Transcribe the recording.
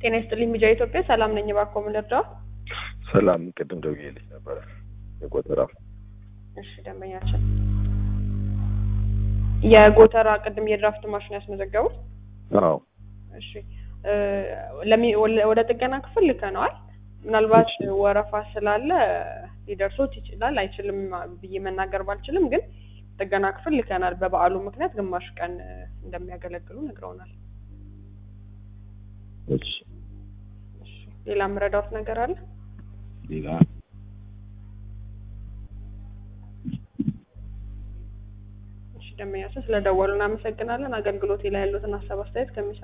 ጤና ይስጥልኝ ሚዲያ ኢትዮጵያ ሰላም ነኝ። እባክዎ ምን ልርዳው? ሰላም ቅድም ደውዬልሽ ነበረ የቆጠራ እሺ ደንበኛችን የጎተራ ቅድም የድራፍት ማሽን ያስመዘገቡት አዎ እሺ እ ለሚ- ወደ ጥገና ክፍል ልከነዋል። ምናልባት ወረፋ ስላለ ሊደርሶት ይችላል አይችልም ብዬ መናገር ባልችልም፣ ግን ጥገና ክፍል ልከናል። በበዓሉ ምክንያት ግማሽ ቀን እ እንደሚያገለግሉ ነግረውናል። እሺ እሺ ሌላ የምረዳውት ነገር አለ? ሌላ እሺ ደንበኛችን ስለደወሉ እናመሰግናለን። አገልግሎቴ ላይ ያሉትን ሀሳብ አስተያየት ከሚሰ